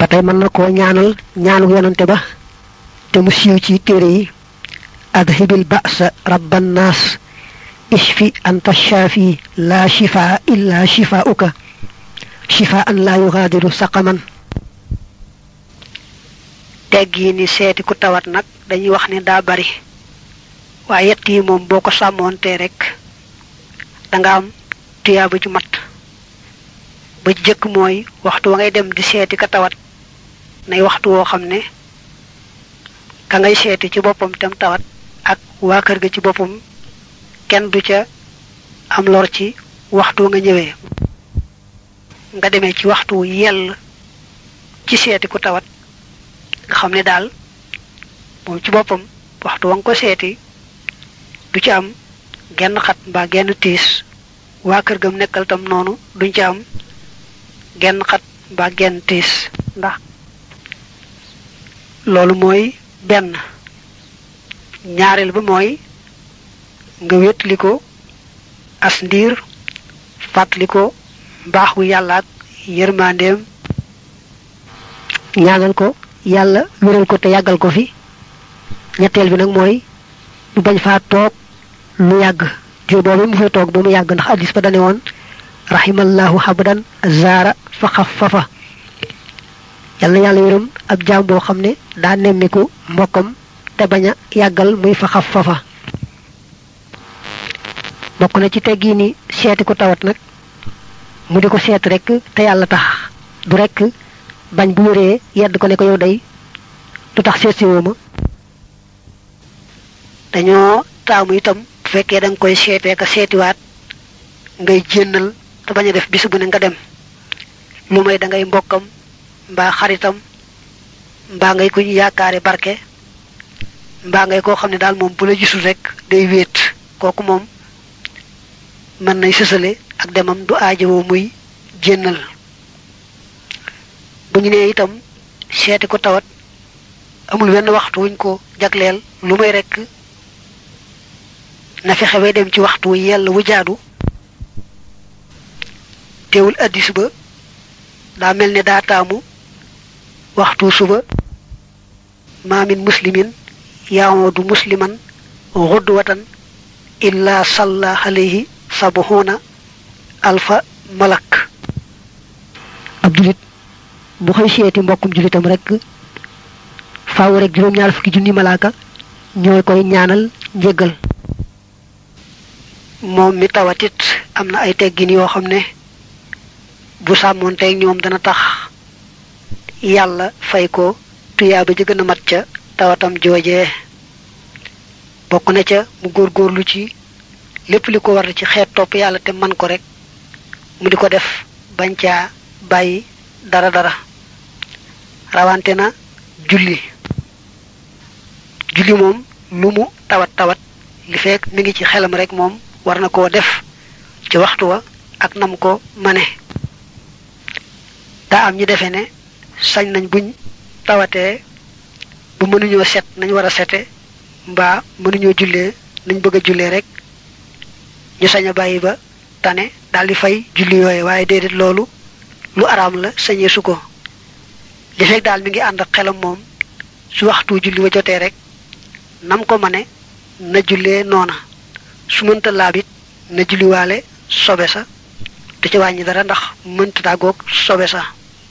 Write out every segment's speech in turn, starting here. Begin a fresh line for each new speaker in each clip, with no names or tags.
ba tey mën na koo ñaanal ñaanu yonante ba te mu siiw ci téere yi adhibil ba'sa rabban naas ishfi anta shaafi la shifaa illa shifaa'uka shifaan la yughadiru saqaman teggi ni seeti ku tawat nag dañuy wax ne daa bari waaye yett yi moom boo ko sàmmoonte rek danga am tuyaaba ju mat ba jëkk mooy waxtu wa ngay dem di seeti ka tawat nay waxtu woo xam ne ka ngay seeti ci boppam tam tawat ak waa kër ga ci boppam kenn du ca am lor ci waxtu nga ñëwee nga demee ci waxtu yell ci seeti ku tawat nga xam ne daal moom ci boppam waxtu wa nga ko seeti du ci am genn xat mbaa genn tiis waa kër gam nekkal tam noonu duñ ci am genn xat mbaa genn tiis ndax loolu mooy benn ñaareel ba mooy nga wétli ko as ndiir fàttali ko mbaax gu yàlla ak yërmandeem ñaanal ko yàlla wéral ko te yàggal ko fi ñetteel bi nag mooy mu bañ faa toog lu yàgg diir boobu mu fay toog ba mu yàgg ndax addis ba dane woon rahimallahu habdan zaara fa xaffafa yàlla yàlla yërëm ab jaam boo xam ne daa nemmiku mbokkam te bañ a yàggal muy fa xaffafa bokk na ci teggi ni seeti ku tawat nag mu di ko seet rek te yàlla tax du rek bañ bu wéree yedd ko ne ko yow day du tax seet si woo ma dañoo taamu itam bu fekkee da nga koy seetee ka seetiwaat ngay jénnal te bañ a def bis bu ne nga dem lu may da ngay mbokkam mbaa xaritam mbaa ngay ku ñu yaakaare barke mbaa ngay koo xam ne daal moom bu la gisul rek day wéet kooku moom mën nay sësale ak demam du aajowoo muy jénnal bu ñu nee itam seeti ko tawat amul wenn waxtu wuñ ko jagleel lu may rekk na fexe bay dem ci waxtu wu yell wu jaadu teewul addis ba daa mel ne daa taamu waxtu suba maamin muslimin yaawoodu musliman xudwatan illa salla alayhi sabuhuna alfa malak ab julit bu xëy seeti mbokkum julitam rek faaw rek juróom-ñaar fukki junni malaaka ñooy koy ñaanal njéggal moom mi tawatit am na ay teggin yoo xam ne bu sàmmoonteeg ñoom dana tax yàlla fay ko tuyaaba ji gën a mat ca tawatam joojee bokk na ca mu góorgóorlu ci lépp li ko war ci xeet topp yàlla te man ko rek mu di ko def bañ caa bàyyi dara dara rawante na julli julli moom lu mu tawat tawat li fekk mi ngi ci xelam rek moom war na koo def ci waxtu wa ak nam ko mane daa am ñu defee ne sañ nañ buñ tawatee bu mënuñoo set nañ war a sete mbaa mënuñoo jullee nañ bëgg a jullee rek ñu sañ a bàyyi ba tane daal di fay julli yooye waaye déedéet loolu lu araam la sañee su ko li fekk daal mi ngi ànd ak xelam moom su waxtu julli wa jotee rek nam ko mane na jullee noona su mënta laabit na julliwaale sobe sa du ci wàññi dara ndax mënta tàggoog sobe sa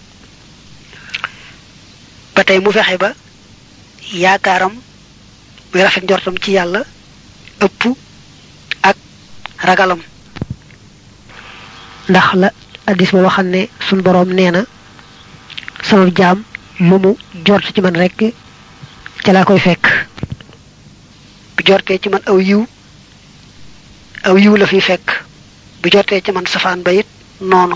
ba tey mu fexe ba yaakaaram muy rafet njortam ci yàlla ëpp ak ragalam ndax la addis ba waxal ne sun boroom nee na sama jaam lu mu jort ci man rek ca laa koy fekk bu jortee ci man aw yiw aw yiw la fi fekk bu jortee ci man safaan ba it noonu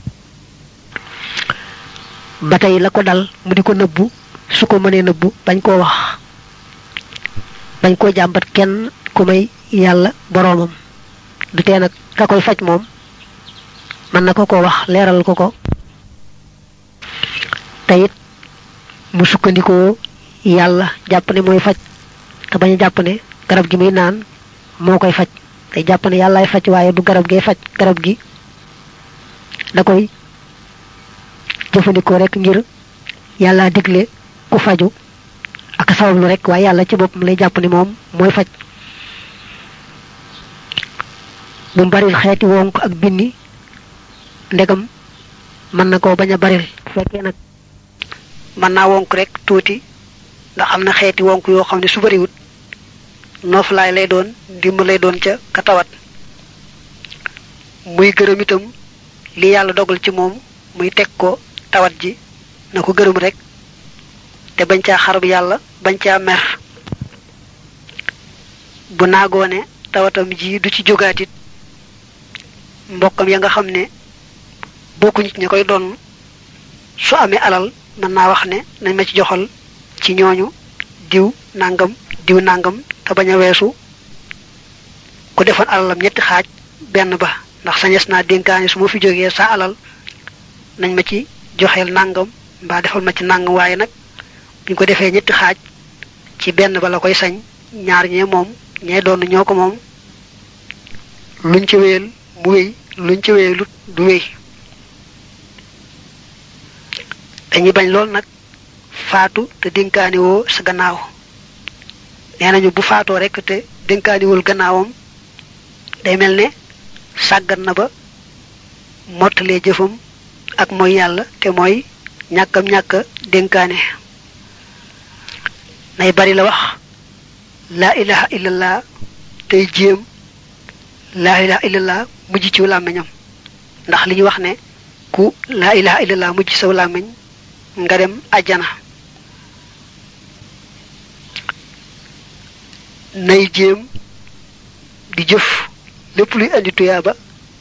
ba tey la ko dal mu di ko nëbbu su ko mënee nëbbu bañ koo wax bañ koo jàmbat kenn ku may yàlla boroomam du tee nag ka koy faj moom mën na ko ko wax leeral ko ko te it mu sukkandikoo yàlla jàpp ne mooy faj te bañ a jàpp ne garab gi muy naan moo koy faj te jàpp ne yàllaay faj waaye du garab gee faj garab gi da koy jëfandikoo rek ngir yàlla digle ku faju ak sabablu rek waaye yàlla ci boppam lay jàpp ni moom mooy faj bu baril xeeti wonk ak binni ndegam mën na koo bañ a baril fekkee nag mën naa wonk rek tuuti ndax am na xeeti wonk yoo xam ne su bariwut nooflaay lay doon dimb lay doon ca ka tawat muy gërëm itam li yàlla dogal ci moom muy teg ko tawat ji na ko gërëm rek te bañ caa xarab yàlla bañ caa mer bu naagoone tawatam ji du ci jógaatit mbokkam ya nga xam ne bokku nit ñi koy doon su amee alal mën naa wax ne nañ ma ci joxal ci ñooñu diw nangam diw nangam te bañ a weesu ku defoon alalam ñetti xaaj benn ba ndax sañes naa dénkaane su ma fi jógee sa alal nañ ma ci joxeel nangam mbaa defal ma ci nangam waaye nag buñ ko defee ñetti xaaj ci benn ba la koy sañ ñaar ñee moom ñee doon ñoo ko moom luñ ci wéyal mu wéy luñ ci wéyalut du wéy dañuy bañ lool nag faatu te dénkaani woo sa gannaaw nee nañu bu faatoo rek te dénkaaniwul gannaawam day mel ne sàggan na ba mottalee jëfam ak mooy yàlla te mooy ñàkkam ñàkk dénkaane nay bari la wax laa ilaha illallah tey jéem laa ilaha illallah mujj ci làmmiñam ndax li ñu wax ne ku laa ilaha illallah mujj saw làmmiñ nga dem àjjana nay jéem di jëf lépp luy andi tuyaaba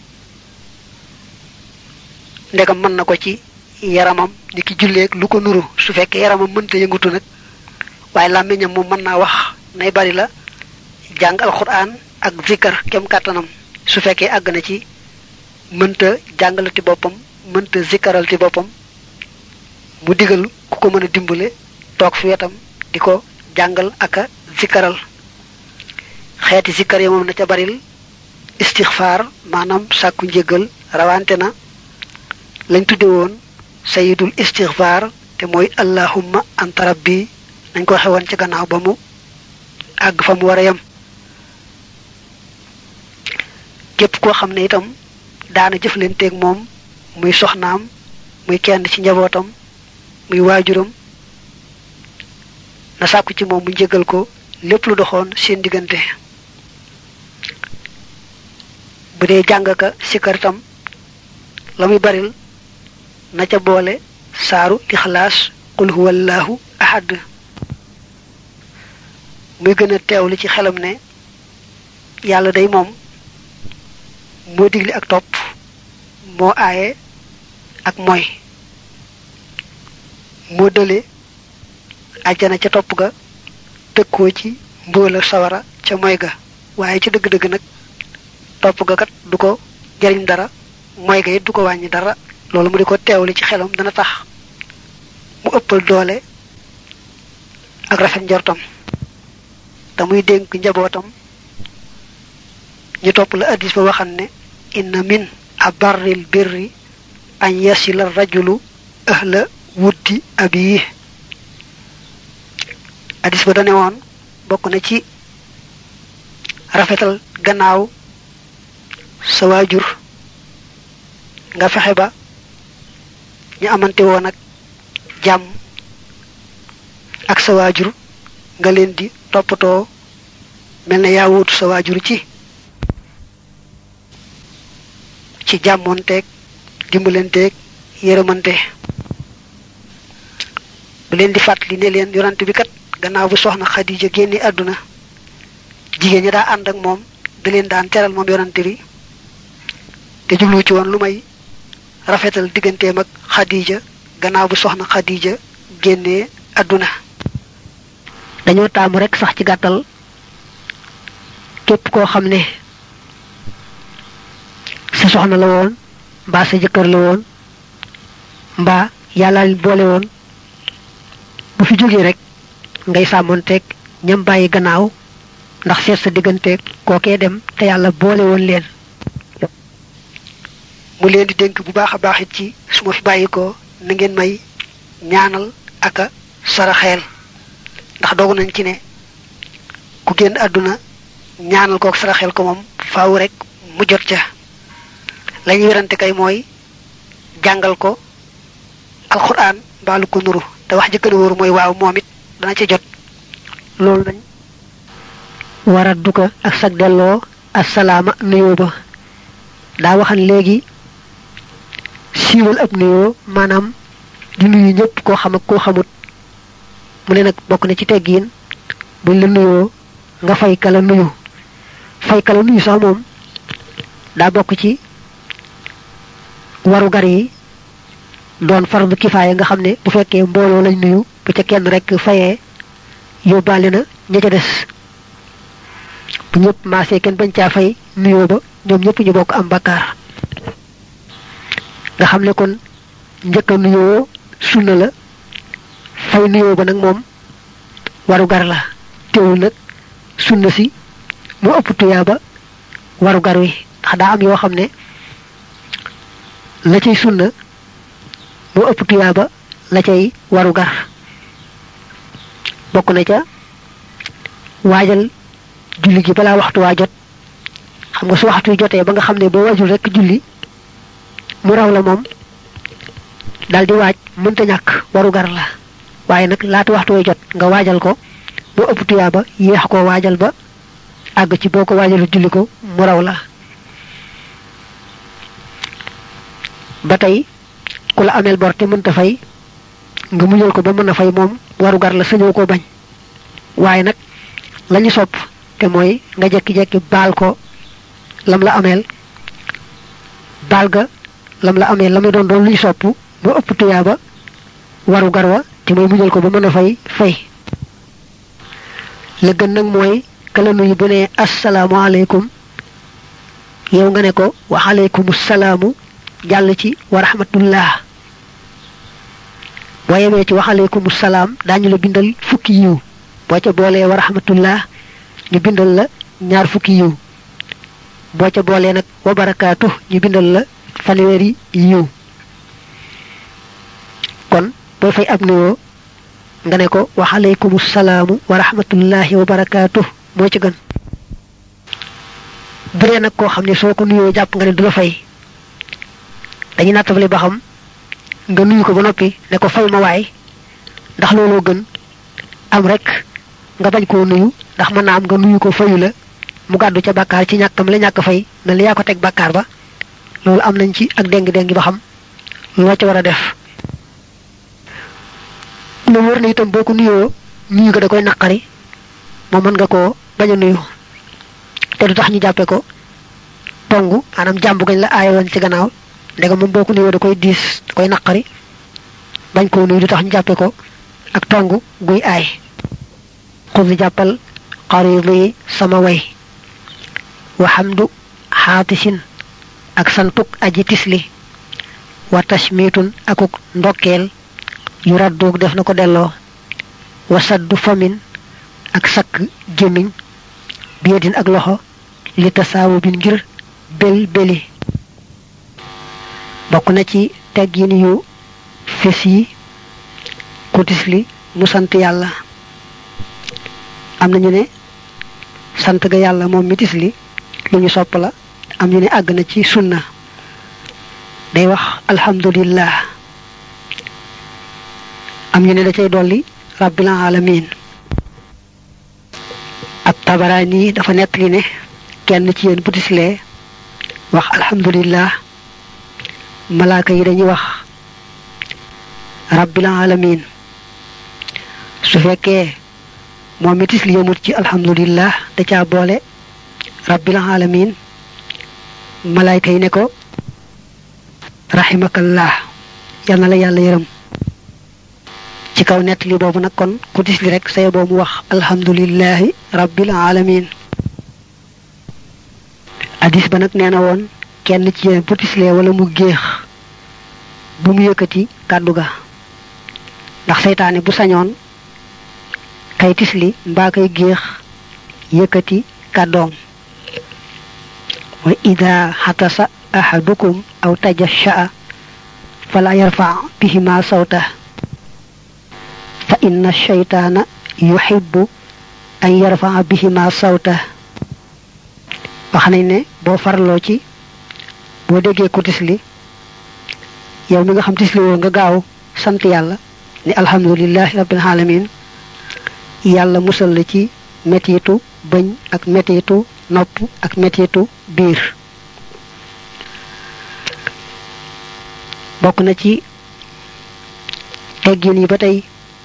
ndegam mën na ko ci yaramam ni ki julleeg lu ko nuru su fekkee yaramam mënta yëngutu nag waaye làmmiñam moom mën naa wax nay bari la jàng alxuraan ak zikkar kem kàttanam su fekkee àgg na ci mënta jàngalati boppam mënta zikkaralti boppam mu digal ku ko mën a dimbale toog fi wetam di ko jàngal ak a zikkaral xeeti zikkar yi moom na ca baril istixfaar maanaam sàkku njëggal rawante na lañ tudde woon sayidul istixfaar te mooy allahumma anta rabbi nañ ko xewoon ci gannaaw ba mu àgg fa mu war a yem képp koo xam ne itam daana jëflanteeg moom muy soxnaam muy kenn ci njabootam muy waajuram na sàkku ci moom mu njëgal ko lépp lu doxoon seen diggante bu dee jàng ka sikkar itam la muy baril na ca boole saaru lixlaas qul huwallahu ahad muy gën a teewlu ci xelam ne yàlla day moom moo digli ak topp moo aaye ak mooy moo dële àjjana ca topp ga tëkkoo ci mbóola sawara ca moy ga waaye ci dëgg-dëgg nag topp ga kat du ko jariñ dara moy ga it du ko wàññi dara loolu mu di ko teewli ci xelam dana tax mu ëppal doole ak rafet njortam te muy dénk njabootam ñu topp la addis ba waxan ne inna min abarril birri an yasila rajulu ahla wuddi abiyi addis ba dane woon bokk na ci rafetal gannaaw sa waajur nga fexe ba ñu amante woon ak jàmm ak sa waajur nga leen di toppatoo mel ne yaa wuutu sa waajur ci ci jàmmoonteeg dimbalanteeg yërëmante bu leen di fàttali ne leen yonante bi kat gannaaw bu soxna Xadija génne àdduna jigéen ñi daa ànd ak moom da leen daan teral moom yonante bi te jublu ci woon lu may rafetal digganteem ak Xadija gannaaw bu soxna Xadija génnee àdduna dañoo taamu rek sax ci gàttal képp koo xam ne sa soxna la woon mbaa sa jëkkër la woon mbaa yàlla boole woon bu fi jógee rek ngay sàmmonteeg ñam bàyyi gannaaw ndax seet sa digganteeg kookee dem te yàlla boole woon leen mu leen di dénk bu baax a baax it ci su ma fi bàyyi ko na ngeen may ñaanal aka saraxeel ndax dogu nañ ci ne ku génn àdduna ñaanal kook saraxeel ko moom faaw rek mu jot ca lañuy werante kay mooy jàngal ko alquran mbaalu ko nuru te wax jëkkëna wóoru mooy waaw moom it dana ca jot loolu dañ wara duka ak sag delloo assalaama nuyoo ba daa waxan léegi siiwal ab nuyoo maanaam di nuyu ñëpp koo xam ak koo xamut mu ne nag bokk na ci teggiin buñ la nuyoo nga fay kala nuyu fay kala nuyu sax moom daa bokk ci waru gar yi doon fardu kifaaya nga xam ne bu fekkee mbooloo lañ nuyu bu ca kenn rek fayee yóbbaale na ña ca des bu ñëpp maasee kenn bañ caa fay nuyoo ba ñoom ñëpp ñu bokk am bakkaar nga xam ne kon njëkk a nuyoo sunna la fay nuyoo ba nag moom waru gar la teewul nag sunna si mu ëpp tuyaa ba waru gar wi ndax daa am yoo xam ne la cay sunna mu ëpp tuyaa ba la cay waru gar bokk na ca waajal julli gi balaa waxtu waa jot xam nga su waxtu jotee ba nga xam ne boo waajul rek julli mu raw la moom dal di waaj mënta ñàkk waru gar la waaye nag laata waxtu way jot nga waajal ko mu ëpp tuyaa ba yéex koo waajal ba àgg ci boo ko waajalu julli ko mu raw la ba tey ku la ameel bor te mënta fay nga muñal ko ba mën a fay moom waru gar la sañoo ko bañ waaye nag lañu sopp te mooy nga jekki-jekki baal ko lam la ameel baal ga lam la ameel la muy doon doon luy sopp ba ëpp tuyaa ba waru gar wa te mooy muñal ko ba mën a fay fay la gën nag mooy kala nuyu bu ne asalaamaaleykum yow nga ne ko wa aleykum salaamu jàll ci wa rahmatullah boo yemee ci wa aleykum salaam daañu la bindal fukki yiw boo ca boolee wa rahmatullah ñu bindal la ñaar fukki yiw boo ca boolee nag wa barakaatu ñu bindal la fanweeri yiw kon booy fay ab nuyoo nga ne ko wa aleykum salaamu wa rahmatullahi wa barakaatu moo ci gën bu dee nag koo xam ne soo ko nuyoo jàpp nga ne du la fay dañuy nattable ba xam nga nuyu ko ba noppi ne ko fay ma waay ndax looloo gën am rek nga bañ koo nuyu ndax mën naa am nga nuyu ko fayu la mu gàddu ca bàkkaar ci ñàkkam la ñàkk fay mel ni yaa ko teg bàkkaar ba loolu am nañ ci ak déng-déng ba xam loo ca war a def lu wër na itam boo ko nuyoo nuyu ko da koy naqari moom mën nga koo bañ a nuyu te du tax ñu jàppe ko tongu maanaam jàmbu gañ la aayoon ci gannaaw ndega moom boo ko nuyoo da koy diis da koy naqari bañ koo nuyu du tax ñu jàppe ko ak tongu guy aay xudi jàppal xaridi sama way wa xamdu xaatisin ak santuk aji tisli wa tashmitun akuk ndokkeel yu radduug def na ko delloo wa saddu famin ak sakk gémmiñ biyadin ak loxo li tasaawu bin ngir bel beli bokk na ci teggin yu fes yi ku tisli mu sant yàlla am nañu ne sant ga yàlla moom mi tisli lu ñu sopp la am ñu ne àgg na ci sunna day wax alhamdulillah am ñu ne da cay dolli rabbil alamin ab tabaraani dafa nettali ne kenn ci yéen bu tislee wax alhamdulillah malaaka yi dañuy wax rabbil alamin su fekkee moom mi tisli yëmut ci alhamdulillah da caa boole rabbil alamin malaayka yi ne ko rahimakallah yal na la yàlla yërëm ci kaw nett li boobu nag kon ku tisli rek say boobu wax alhamdulillahi rabbil alamin hadis ba nag nee na woon kenn ci yéen bu tislee wala mu géex bu mu yëkkati kàddu ga ndax seytaane bu sañoon kay tisli mbaa kay géex yëkkati kàddoom wa ida xatasa ahadukum aw tajashaa fala yarfa bihima sawta inna shaytaana yuhibbu an yarfaa bihima sawta wax nañ ne boo farloo ci boo déggee ku tisli yow mi nga xam tisli woo nga gaaw sant yàlla ni alhamdulillahi rabbil alamin yàlla musal la ci metitu bëñ ak metitu nopp ak metitu biir bokk na ci teggin yi ba tey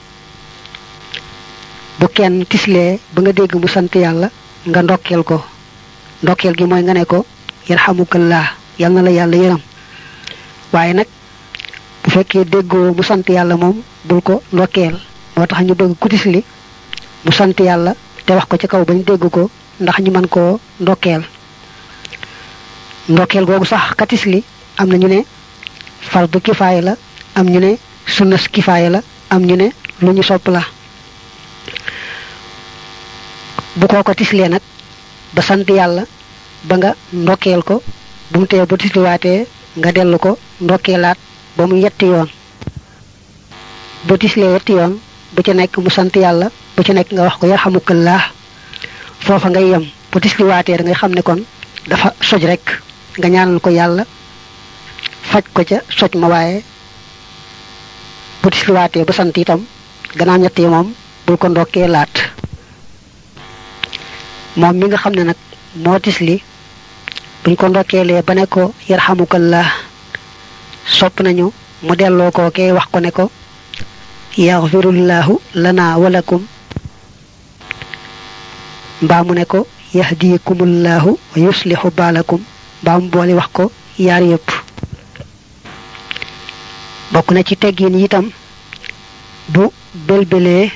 bu kenn tislee ba nga dégg mu sant yàlla nga ndokkeel ko ndokkeel gi mooy nga ne ko yarhamukallah yal na la yàlla yërëm waaye nag bu fekkee déggoo mu sant yàlla moom bul ko ndokkeel moo tax ñu bëgg ku tisli mu sant yàlla te wax ko ci kaw bañ dégg ko ndax ñu mën koo ndokkeel ndokkeel googu sax ka tisli am na ñu ne fardu kifaaya la am ñu ne sunnas kifaaya la am ñu ne lu ñu sopp la bu koo ko tislee nag ba sant yàlla ba nga ndokkeel ko bu mu tee bu tisliwaatee nga dellu ko ndokkeelaat ba mu yetti yoon bu tislee yetti yoon bu ci nekk mu sant yàlla bu ci nekk nga wax ko yarhamukallah foofa ngay yem bu tisliwaatee da ngay xam ne kon dafa soj rek nga ñaanal ko yàlla faj ko ca soj ma waaye bu tisliwaatee ba sant itam gannaaw ñett yi moom bul ko ndokkee laat moom mi nga xam ne nag moo tisli buñ ko ndokkeelee ba ne ko yarhamukallah sopp nañu mu delloo ko kee wax ko ne ko yaxfirullahu lana walakum mbaa mu ne ko yahdikumullahu wa yuslihu baalakum mbaa mu boole wax ko yaar yépp bokk na ci teggin itam bu belbelee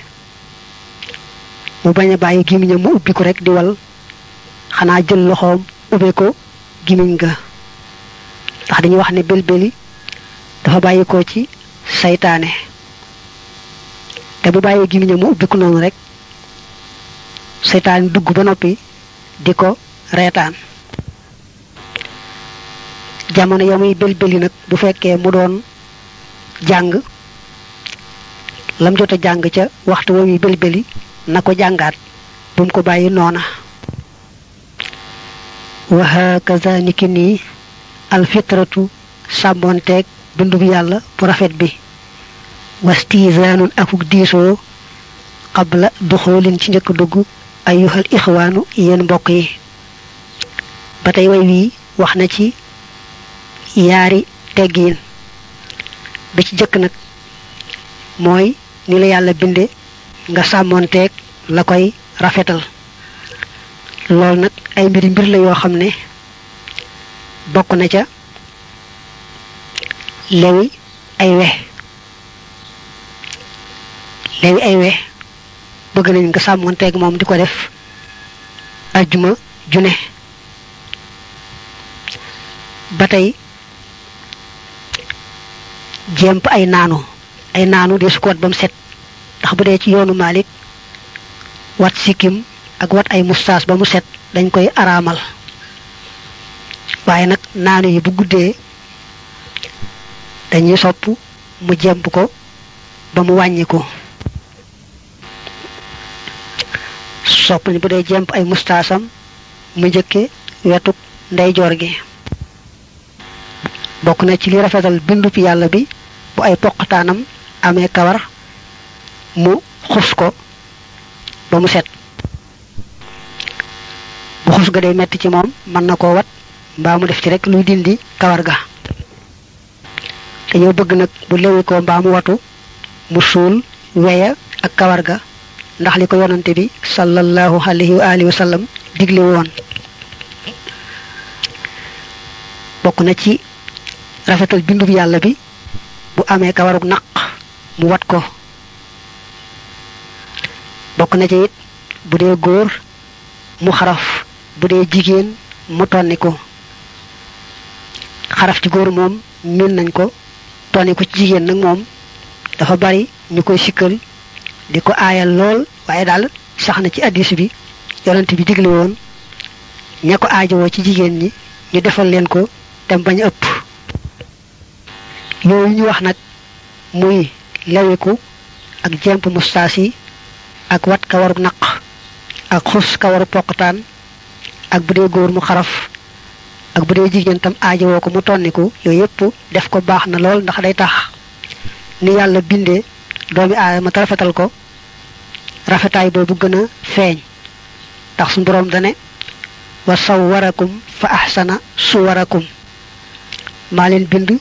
mu bañ a bàyyi gimiñam mu ubbi ko rek di wal xanaa jël loxoom ubbe ko gimiñ ga ndax dañuy wax ne belbeli dafa bàyyi ko ci saytaane te bu bàyyee gimiñam mu ubbi ko noonu rek saytaane dugg ba noppi di ko reetaan jamono ya muy belbeli nag bu fekkee mu doon jàng lam jot a jàng ca waxtu wa muy belbeli na ko jàngaat bu mu ko bàyyi noona wa hakaza niki nii alfitratu sàmmoonteeg bindub yàlla bu rafet bi wastizaanun akuk diisoo qabla duxoolin ci njëkk dugg ayuhal ixwaanu yéen mbokk yi ba tey way wii wax na ci yaari teggiin bi ci jëkk nag mooy ni la yàlla binde nga sàmmoonteeg la koy rafetal loolu nag ay mbiri mbir la yoo xam ne bokk na ca lewi ay we lewi ay we bëgg nañ nga sàmmoonteeg moom di ko def ajjuma june ba tey jéemp ay naanu ay naanu de su ko wat ba mu set ndax bu dee ci yoonu Malik wat sikkim ak wat ay mustaas ba mu set dañ koy araamal waaye nag naanu yi bu guddee dañuy sopp mu jemp ko ba mu wàññi ko sopp ni bu dee jemp ay mustaasam mu njëkke wetuk ndeyjoor gi bokk na ci li rafetal bindub yàlla bi bu ay poqataanam amee kawar mu xus ko ba mu set bu xus ga day metti ci moom mën na koo wat mbaa mu def ci rek luy dindi kawar ga dañoo bëgg nag bu lewi ko mbaa mu watu mu suul weya ak kawar ga ndax li ko yonante bi sallallahu alayhi wa alihi wa sallam digle woon bokk na ci rafetal bindub yàlla bi bu amee kawarug naq mu wat ko bokk na ci it bu dee góor mu xaraf bu dee jigéen mu tonni ko xaraf ci góor moom min nañ ko tonni ko ci jigéen nag moom dafa bari ñu koy sikkal di ko aayal lool waaye daal sax na ci addis bi yonent bi digle woon ña ko aajowoo ci jigéen ñi ñu defal leen ko dem bañ ëpp yooyu ñu wax nag muy lewiku ak jemp mustaas yi ak wat kawaru naq ak xus kawaru poqtaan ak bu dee góor mu xaraf ak bu dee jigéen tam aajowoo ko mu tonniku yooyu yépp def ko baax na lool ndax day tax ni yàlla bindee doomi aadama te rafetal ko rafetaay boobu gën a feeñ ndax suñu boroom dane wa sawwarakum fa ahsana suwarakum maa leen bind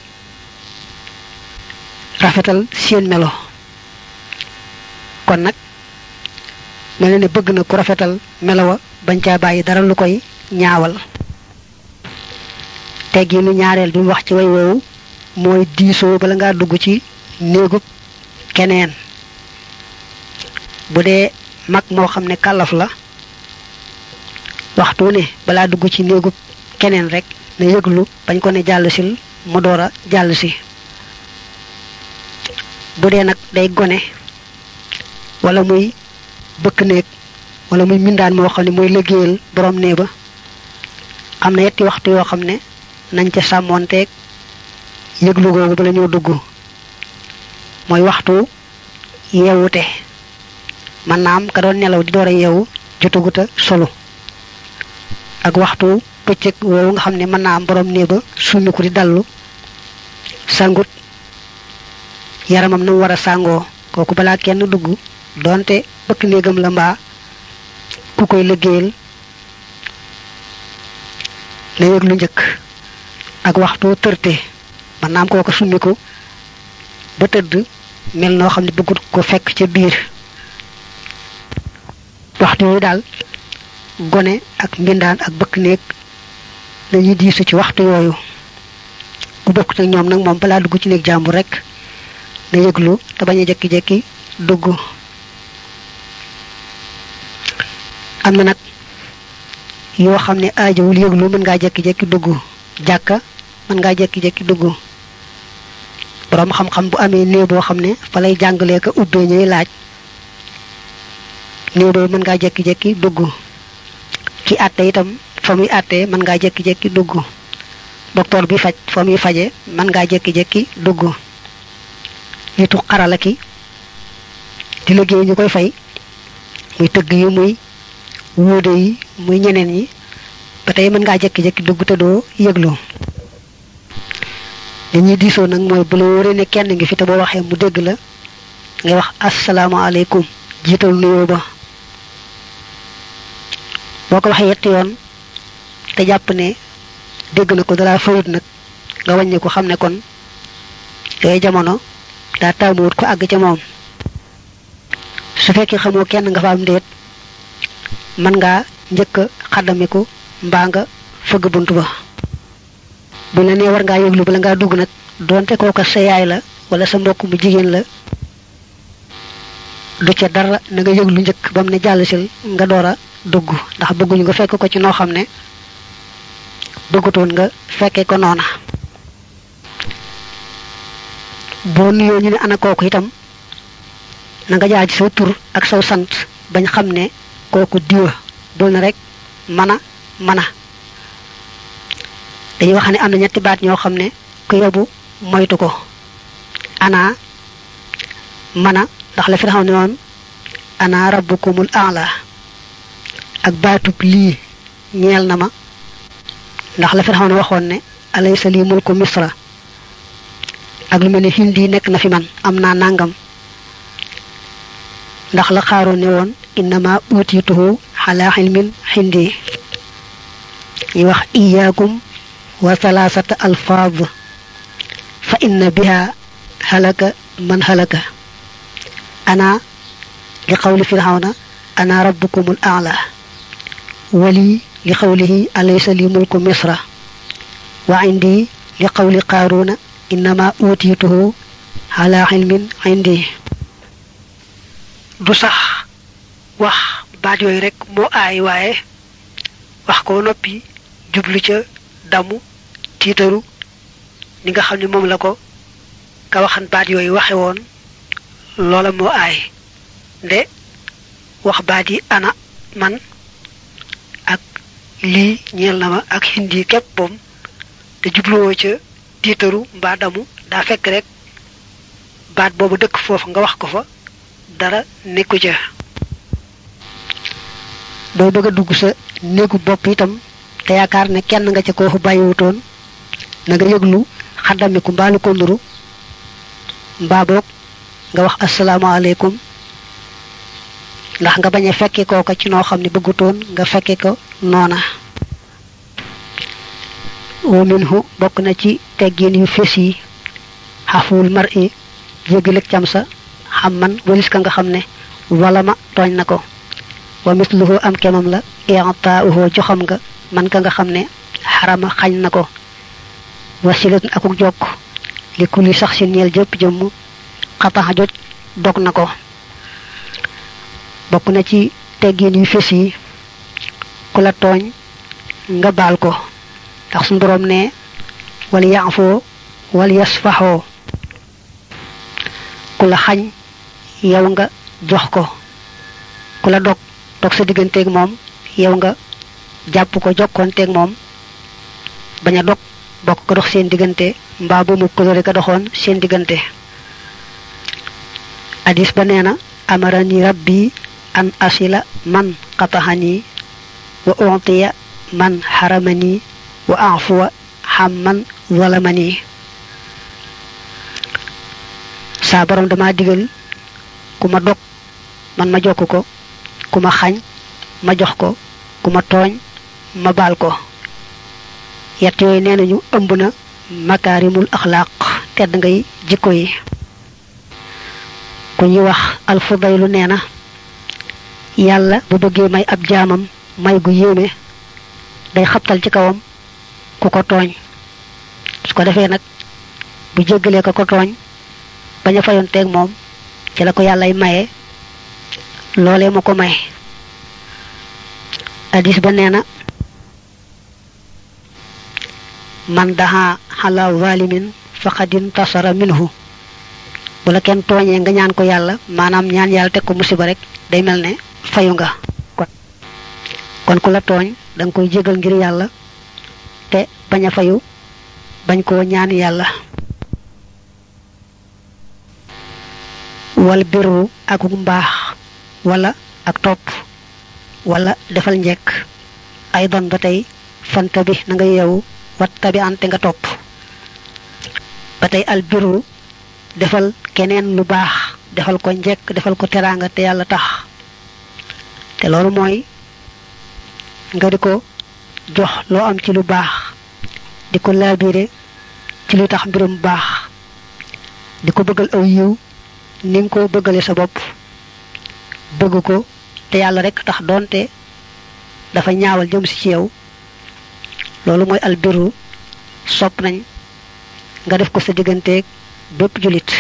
rafetal seen melo kon nag mel na ne bëgg na ku rafetal melowa bañ caa bàyyi dara lu koy ñaawal teggi nu ñaareel bi mu wax ci way woowu mooy diisoo bala ngaa dugg ci néegub keneen bu dee mag moo xam ne kàllaf la waxtu ne balaa dugg ci néegub keneen rek na yëglu bañ ko ne jàll sil mu door a jàll si bu dee nag day gone wala muy bëkk néeg wala muy mindaan moo xam ne mooy liggéeyal borom nee ba am na yetti waxtu yoo xam ne nañ ca sàmmoonteeg yëglu googu bala ñoo dugg mooy waxtu yeewute man naam ka doon nelaw di door a yeewu jotaguta solo ak waxtu bëccëg woowu nga xam ne mën naa am borom nee ba summiku di dallu sangut yaramam na mu war a sàngoo kooku balaa kenn dugg doonte bëkk néegam la mbaa ku koy liggéeyal na yëg lu njëkk ak waxtu tërte man naam kooku summiku ba tëdd mel noo xam ne bëggut ko fekk ca biir waxtu yooyu daal gone ak mbindaan ak bëkk néeg dañuy diisu ci waxtu yooyu ku bokkut ak ñoom nag moom balaa dugg ci néeg jàmbur rek na yëglu te bañ a jekki-jekki dugg am na nag yoo xam ne aajowul yëglu mën ngaa jekki-jekki dugg jàkka mën ngaa jekki-jekki dugg boroom xam-xam bu amee néew boo xam ne fa lay jàngalee ko ubbee ñuy laaj néew boobu mën ngaa jekki-jekki dugg ki àtte itam fa muy àttee mën ngaa jekki-jekki dugg docteur bi faj fa muy faje mën ngaa jekki-jekki dugg nitu xarala ki di liggéey ñu koy fay muy tëgg yi muy wuude yi muy ñeneen ñi ba tey mën ngaa jekki-jekki dugg te doo yëglu li ñuy diisoo nag mooy bu la wóoree ne kenn ngi fi te boo waxee mu dégg la ngay wax asalaamaaleykum jiital nuyoo ba boo ko waxee yetti yoon te jàpp ne dégg na ko dara fayut nag nga wàññi ko xam ne kon yooyu jamono daa taamuwut ko àgg ca moom su fekkee xamoo kenn nga fa am ndéet mën ngaa njëkk a xaddamiku mbaa nga fëgg bunt ba bu la nee war ngaa yëglu bala ngaa dugg nag doonte kooka sa yaay la wala sa mbokk mu jigéen la du ca dara na nga yëglu njëkk ba mu ne jàll sil nga door a dugg ndax bëgguñu nga fekk ko ci noo xam ne bëggutoon nga fekkee ko noona boo nuyoo ñu ne ana kooku itam na nga jaar ci sa tur ak saw sant bañ xam ne kooku diwa dul na rek mana mana dañuy wax ne am na ñetti baat ñoo xam ne ku yóbbu moytu ko ana mana ndax la fi xam ne woon ana rabbukumul a'la ak baatub lii ñeel na ma ndax la fi xam ne waxoon ne alaysa lii mulku misra ak lu mel ne hindi nekk na fi man am naa nangam ndax la xaaroon ne woon innama utituhu ala ilmin hindi ñi wax iyaakum wa thalathata alfaaz fa inna biha halaka man halaka ana li qawli fir'auna ana rabbukumul a'la wali li qawlihi alaysa li mulku misra wa indi li qawli qaruna innama utituhu ala ilmin indi du sax wax baat yooyu rek moo aay waaye wax ko noppi jublu ca damu tiitaru ni nga xam ne moom la ko ka waxan baat yooyu waxe woon loola moo aay nde wax baat yi ana man ak lii ñeel na ma ak hindi képp boom te jubluwoo ca tiitaru mbaa damu daa fekk rek baat boobu dëkk foofu nga wax ko fa dara nekku ca booy bëgg a dugg sa néegu bopp itam te yaakaar ne kenn nga ca koo fa bàyyiwutoon na nga yëglu xaddamiku mbaalu ko nduru mbaa boog nga wax asalaamaaleykum ndax nga bañ a fekke kooka ci noo xam ne bëggutoon nga fekke ko noona wa minhu bokk na ci teggin yu fés yi xafuwul mar i jégaleg cam sa xam man walis ka nga xam ne wala ma tooñ na ko wa misluhu am kemam la i'taa'uhu joxam nga man ka nga xam ne xarama xañ na ko wasilatun akuk jokk li kulli sax si ñeel jëpp jëmm xataxa joj dog na ko bokk na ci teggin yu fés yi ku la tooñ nga baal ko ndax suñu boroom ne wal yaafoo wal yasfaxoo ku la xañ yow nga jox ko ku la dog dog sa digganteeg moom yow nga jàpp ko jokkoonteeg moom bañ a dog bokk ko dox seen diggante mbaa bu mu kolore ka doxoon seen diggante hadis ba nee na amarani rabbi an asila man qataxani wa utiya man xaramani wa afuwa xam man zalamani saa borom dama digal ku ma dog man ma jokk ko ku ma xañ ma jox ko ku ma tooñ ma baal ko yett yooyu nee nañu ëmb na makaarimul axlaaq tedd ngay jikko yi ku ñuy wax alfudaylu nee na yàlla bu bëggee may ab jaamam may gu yéeme day xabtal ci kawam ku ko tooñ su ko defee nag bu jéggalee ko ko tooñ bañ a fayonteeg moom ci la ko yàllay maye loolee mu ko may hadis ba nee na man daha xala zalimin faqad intasara minhu bu la kenn tooñee nga ñaan ko yàlla maanaam ñaan yàlla teg ko musiba rek day mel ne fayu nga kon ku la tooñ da nga koy jégal ngir yàlla te bañ a fayu bañ koo ñaan yàlla wal birru ak mbaax wala ak topp wala defal njekk ay don ba tey fanta bi na nga yeewu wat tabi ante nga topp ba tey al birru defal keneen lu baax defal ko njekk defal ko teraanga te yàlla tax te loolu mooy nga di ko jox loo am ci lu baax di ko laabire ci lu tax mbirum baax di ko bëggal aw yiw ni nga ko bëggale sa bopp bëgg ko te yàlla rek tax doonte dafa ñaawal jëm si ci yow loolu mooy albiru sopp nañ nga def ko sa digganteeg bépp julit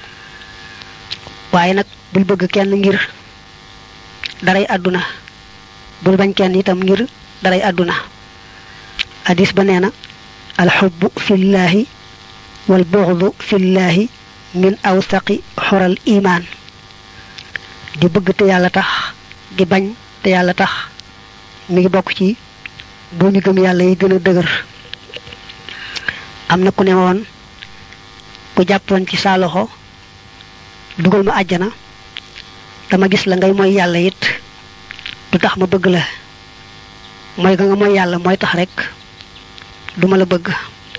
waaye nag bul bëgg kenn ngir daray àdduna bul bañ kenn itam ngir daray àdduna hadis ba nee na alxubbu fillahi wal buxdu fillahi min awsaqi xoral imaan di bëgg te yàlla tax di bañ te yàlla tax mi ngi bokk ci bu ñu gëm yàlla yi gën a dëgër am na ku ne woon ku jàppoon ci saa loxo dugal ma àjjana dama gis la ngay mooy yàlla it du tax ma bëgg la mooy ga nga mooy yàlla mooy tax rek duma la bëgg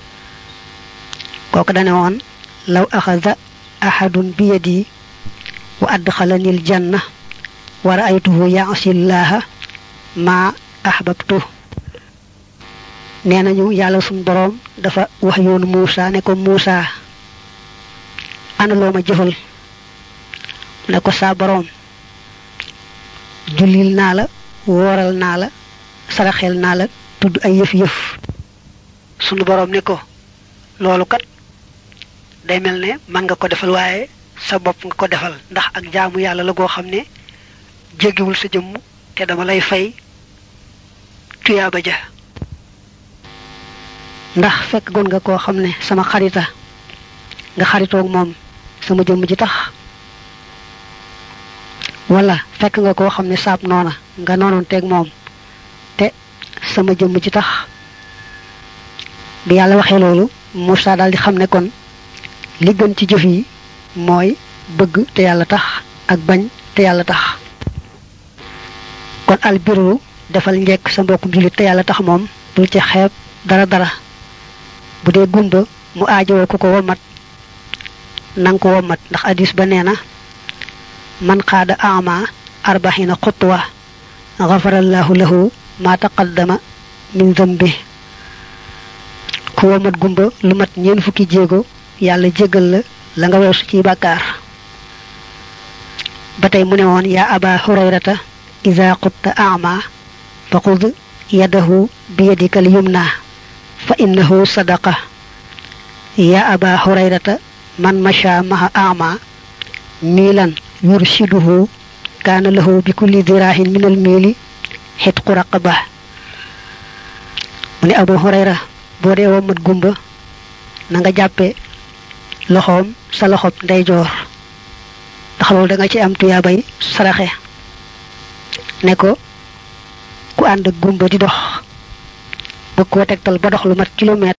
kooku dane woon law axada ahadun bi yadi wa adxalani aljanna wa raaytuhu yaasi llaha ma ahbabtu nee nañu yàlla suñ boroom dafa wax yoonu Muusa ne ko Muusa ana loo ma jëfal ne ko saa boroom jullil naa la wooral naa la saraxel naa la tudd ay yëf-yëf sunu boroom ne ko loolu kat day mel ne man nga ko defal waaye sa bopp nga ko defal ndax ak jaamu yàlla la goo xam ne jéggiwul sa jëmm te dama lay fay tuyaaba ja ndax fekk gon nga koo xam ne sama xarita nga xaritoog moom sama jëmm ji tax wala fekk nga koo xam ne saab noona nga noonoon teeg moom te sama jëmm ji tax bi yàlla waxee loolu Moussa daal di xam ne kon li gën ci jëf yi mooy bëgg te yàlla tax ak bañ te yàlla tax kon albiru defal njekk sa mbokkum jullit te yàlla tax moom bul ci xeeb dara dara bu dee gumba mu aajowoo ku ko womat nang ko womat ndax hadis ba nee na man xaada ama arbaxina xutwa xafarallahu lahu ma taqaddama min zambi ku womat gumba lu mat ñeen fukki jéego yàlla jégal la la nga weesu ci bàkkaar ba tey mu ne woon yaa aba hurayrata ida qutta ama fa xud yadahu bi yadika al yumna fa innahu sadaqa ya aba hurayrata man masha maha ama milan yurshiduhu kaana lahu bi kulli dirahin min al mili xitqu raqaba mu ne abu hurayra boo dee womat gumba na nga jàppe loxoom sa loxob ndeyjoor ndax loolu da nga ci am tuyaabay saraxe ne ko ku ànd ak gumba di dox bëgg koo tegtal ba dox lu mat kilomètre